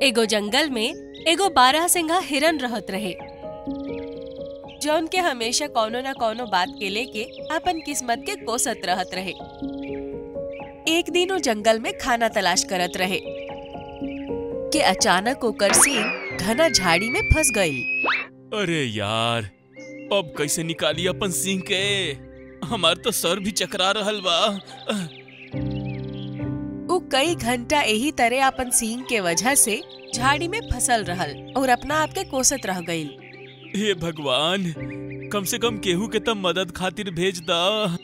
एगो जंगल में एगो बारह सिंघा हिरन रहत रहे जौन के हमेशा कौनो न कौनो बात के लेके अपन किस्मत के कोसत रहत रहे एक दिन वो जंगल में खाना तलाश करत रहे कि अचानक ओकर सींग घना झाड़ी में फंस गई अरे यार अब कैसे निकाली अपन सिंह के हमार तो सर भी चकरा रहल बा वो कई घंटा यही तरह अपन सींग के वजह से झाड़ी में फसल रहल और अपना आप के कोसत रह गई हे भगवान कम से कम केहू के तब मदद खातिर भेज दा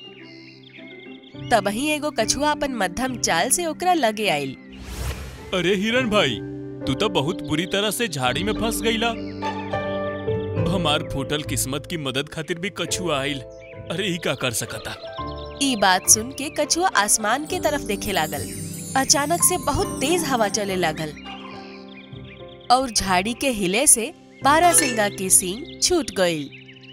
तबही एगो कछुआ अपन मध्यम चाल से ओकरा लगे आइल अरे हिरन भाई तू तो बहुत बुरी तरह से झाड़ी में फंस गईला हमार फूटल किस्मत की मदद खातिर भी कछुआ आइल अरे ही का कर सकता ई बात सुन के कछुआ आसमान के तरफ देखे लागल अचानक से बहुत तेज हवा चले लागल और झाड़ी के हिले से बारह सिंगा की सींग छूट गई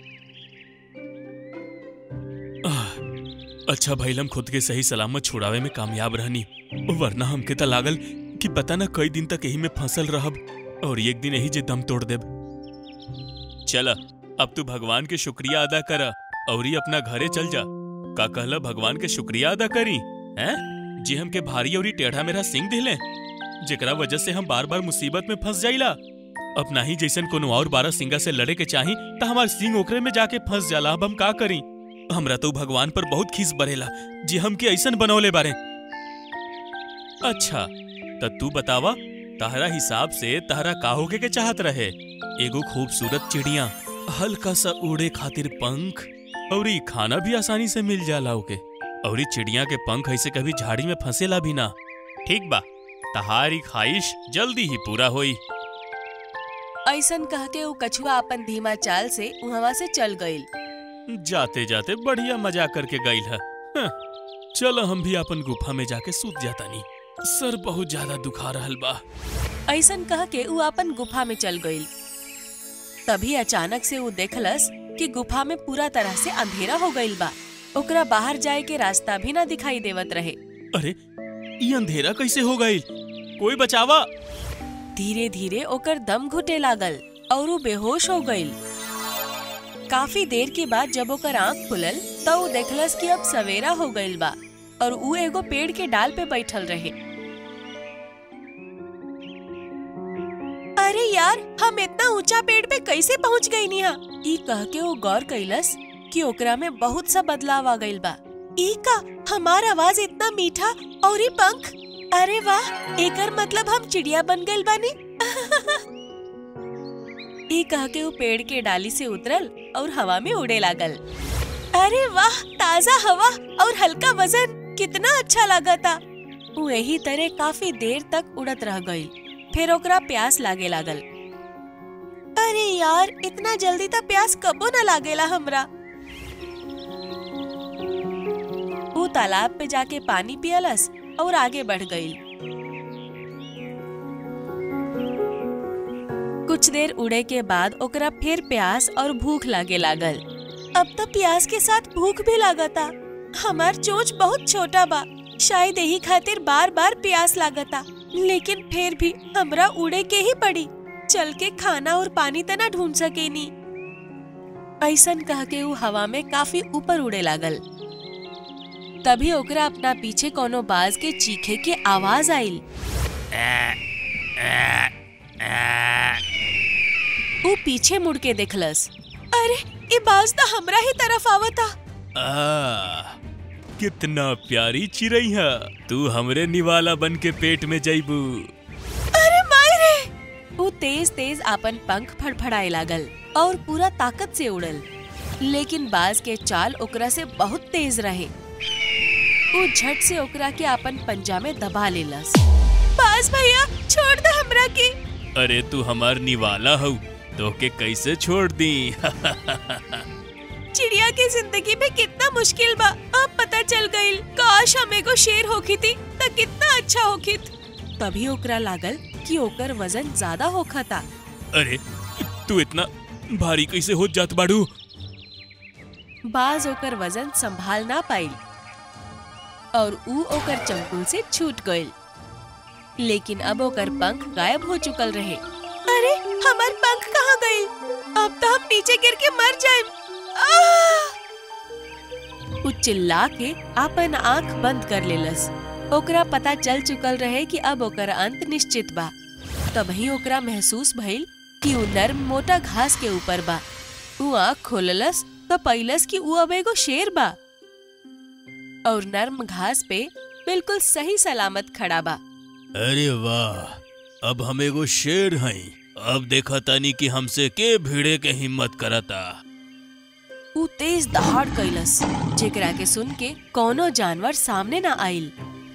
अच्छा भइल हम खुद के सही सलामत छुड़ावे में कामयाब रहनी वरना हमके त लागल कि पता न कई दिन तक यही में फंसल रहब और एक दिन यही जे दम तोड़ देब चल अब तू भगवान के शुक्रिया अदा कर और ही अपना घरे चल जा का कहला भगवान के शुक्रिया अदा करी हैं जी हमके भारी और टेढ़ा मेरा सिंह दिले जेकरा वजह से हम बार बार मुसीबत में फंस जाइला अपना ही जैसन कोनो और बारह सिंगा से लड़े के चाही त हमार सिंह ओकरे में जाके फंस जाला अब हम का करी हमरा तो भगवान पर बहुत खीस बरेला जी हमके ऐसन बनौले बारे अच्छा त तू बतावा तहरा हिसाब से तहरा का होके के चाहत रहे एगो खूबसूरत चिड़िया हल्का सा उड़े खातिर पंख और ई खाना भी आसानी से मिल जाला ओके और ई चिड़िया के पंख ऐसे कभी झाड़ी में फंसेला भी ना ठीक बा तहारी ख्वाहिश जल्दी ही पूरा होई ऐसन कह के वो कछुआ अपन धीमा चाल से वहां से चल गई जाते जाते बढ़िया मजा करके गईल है हाँ, चलो हम भी अपन गुफा में जाके सूत जाता नहीं सर बहुत ज्यादा दुखा रहल बा ऐसन कह के वो अपन गुफा में चल गई तभी अचानक से वो देखलस कि गुफा में पूरा तरह से अंधेरा हो गईल बा ओकरा बाहर जाए के रास्ता भी ना दिखाई देवत रहे अरे ये अंधेरा कैसे हो गई कोई बचावा धीरे धीरे ओकर दम घुटे लागल और वो बेहोश हो गईल काफी देर के बाद जब ओकर आंख खुलल तो वो देखलस कि अब सवेरा हो गईल बा और वो एगो पेड़ के डाल पे बैठल रहे अरे यार हम इतना ऊंचा पेड़ पे कैसे पहुंच गई निहा ई कह के वो गौर कैलस कि ओकरा में बहुत सा बदलाव आ गईल बा ई का हमार आवाज इतना मीठा और ई पंख अरे वाह एकर मतलब हम चिड़िया बन गइल बानी ई कह के वो पेड़ के डाली से उतरल और हवा में उड़े लागल अरे वाह ताजा हवा और हल्का वजन कितना अच्छा लगा था वो यही तरह काफी देर तक उड़त रह गई फिर ओकरा प्यास लागे लागल अरे यार इतना जल्दी तो प्यास कबो न लागेला हमरा वो तालाब पे जाके पानी पियलस और आगे बढ़ गई कुछ देर उड़े के बाद ओकरा फिर प्यास और भूख लागे लागल अब तो प्यास के साथ भूख भी लागता हमार चोंच बहुत छोटा बा शायद यही खातिर बार बार प्यास लागता लेकिन फिर भी हमरा उड़े के ही पड़ी चल के खाना और पानी तना ढूंढ सके नी ऐसन कह के वो हवा में काफी ऊपर उड़े लागल तभी ओकरा अपना पीछे कोनो बाज के चीखे के आवाज आइल वो पीछे मुड़ के देखलस अरे ये बाज तो हमरा ही तरफ आवता आ, कितना प्यारी चिड़ई है तू हमरे निवाला बन के पेट में जैबू अरे मायरे वो तेज तेज अपन पंख फड़फड़ाए लागल और पूरा ताकत से उड़ल लेकिन बाज के चाल ओकरा से बहुत तेज रहे वो झट से ओकरा के अपन पंजा में दबा लेलस बाज भैया छोड़ दे हमरा के अरे तू हमार निवाला हऊ तो के कैसे छोड़ दी चिड़िया की जिंदगी में कितना मुश्किल बा अब पता चल गई काश हमें को शेर होखी थी तो कितना अच्छा होखित तभी ओकरा लागल कि ओकर वजन ज्यादा होखा था अरे तू इतना भारी कैसे हो जात बाड़ू बाज ओकर वजन संभाल ना पाइल और ऊ ओकर चंकुल से छूट गइल लेकिन अब ओकर पंख गायब हो चुकल रहे अरे हमार पंख कहाँ गए अब तो हम नीचे गिर के मर जाए उ चिल्ला के अपन आंख बंद कर लेलस ओकरा पता चल चुकल रहे कि अब ओकर अंत निश्चित बा तभी ओकरा महसूस भइल कि उ नर्म मोटा घास के ऊपर बा उ आंख खोललस तो पैलस कि उ अब एगो शेर बा और नर्म घास पे बिल्कुल सही सलामत खड़ा बा अरे वाह अब हम एगो शेर हई अब देखा तानी कि हमसे के भिड़े के हिम्मत करता उ तेज दहाड़ कैलस जेकरा के सुन के कोनो जानवर सामने ना आइल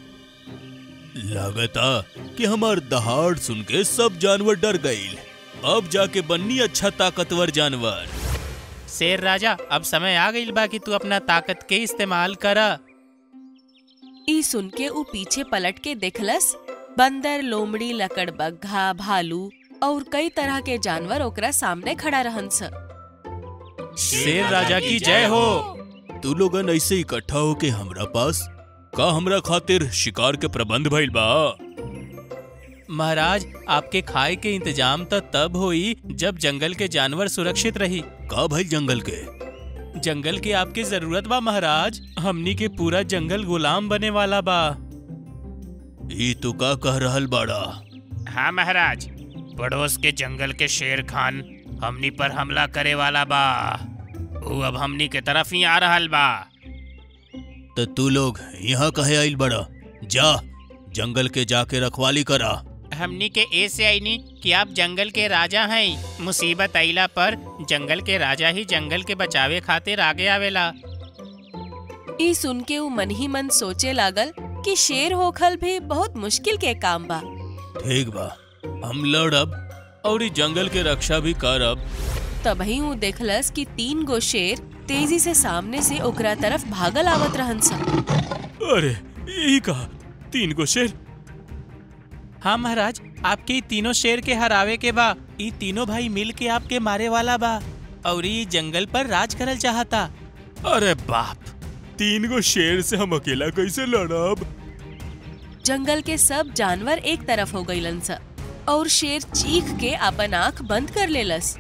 लगता कि हमार दहाड़ सुन के सब जानवर डर गईल अब जाके बन्नी अच्छा ताकतवर जानवर शेर राजा अब समय आ गईल बा कि तू अपना ताकत के इस्तेमाल करा ई सुन के उ पीछे पलट के देखलस बंदर लोमड़ी लकड़बग्घा भालू और कई तरह के जानवर ओकरा सामने खड़ा रहन स शेर राजा की जय हो तू लोगन ऐसे इकट्ठा होके हमरा पास का हमरा खातिर शिकार के प्रबंध भइल बा महाराज आपके खाए के इंतजाम तो तब होई जब जंगल के जानवर सुरक्षित रही का भइल जंगल के जंगल की आपकी जरूरत बा महाराज हमनी के पूरा जंगल गुलाम बने वाला बा ई तू का कह रहल बाड़ा हाँ महाराज पड़ोस के जंगल के शेर खान हमनी पर हमला करे वाला बा वो अब हमनी के तरफ ही आ रहल बा तो तू लोग यहाँ कहे आइल बड़ा जा जंगल के जाके रखवाली करा हमनी के ए से आईनी कि आप जंगल के राजा हैं मुसीबत आइला पर जंगल के राजा ही जंगल के बचावे खातिर आगे आवेला ई सुन के उ मन ही मन सोचे लागल कि शेर होखल भी बहुत मुश्किल के काम बा ठीक बा हम लड़ब और ई जंगल के रक्षा भी करब तभी उ देखलस कि तीन गो शेर तेजी से सामने से ओकरा तरफ भागल आवत रहन सन अरे यही कहा तीन गो शेर हाँ महाराज आपके ई तीनों शेर के हरावे के बा ई तीनों भाई मिल के आपके मारे वाला बा और ई जंगल पर राज करल चाहता अरे बाप तीन गो शेर से हम अकेला कैसे लड़ब जंगल के सब जानवर एक तरफ हो गईलन स और शेर चीख के अपन आंख बंद कर लेलस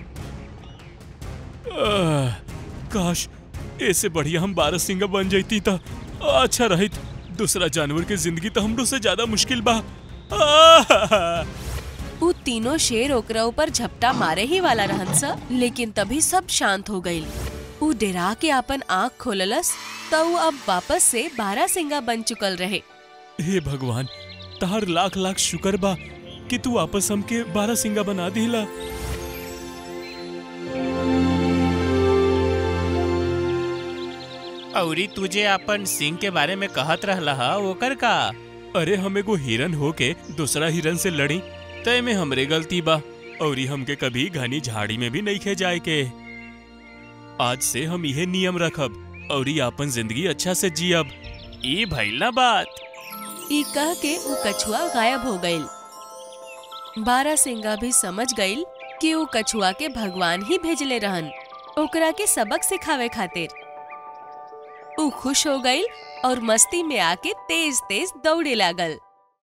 आह, काश ऐसे बढ़िया हम बारह सिंगा बन जाती था अच्छा रहित दूसरा जानवर की जिंदगी तो हमरो से ज्यादा मुश्किल बा आह! उ तीनों शेर ओकरा ऊपर झपटा मारे ही वाला रहन स लेकिन तभी सब शांत हो गईल उ डेरा के अपन आंख खोललस त उ अब वापस से बारह सिंगा बन चुकल रहे हे भगवान तार लाख लाख शुक्र बा कि तू वापस हमके बारह सिंगा बना दिला और ई तुझे अपन सिंह के बारे में कहत रहला हा ओकर का अरे हम एगो हिरन होके दूसरा हिरन से लड़ी तय में हमरे गलती बा और ई हमके कभी घनी झाड़ी में भी नहीं खे जाए के आज से हम यह नियम रखब और ई अपन जिंदगी अच्छा से जियब ई भइल ना बात ई कह के उ कछुआ गायब हो गईल बारह सिंगा भी समझ गईल कि उ कछुआ के भगवान ही भेजले रहन ओकरा के सबक सिखावे खातिर उ खुश हो गईल और मस्ती में आके तेज तेज दौड़े लागल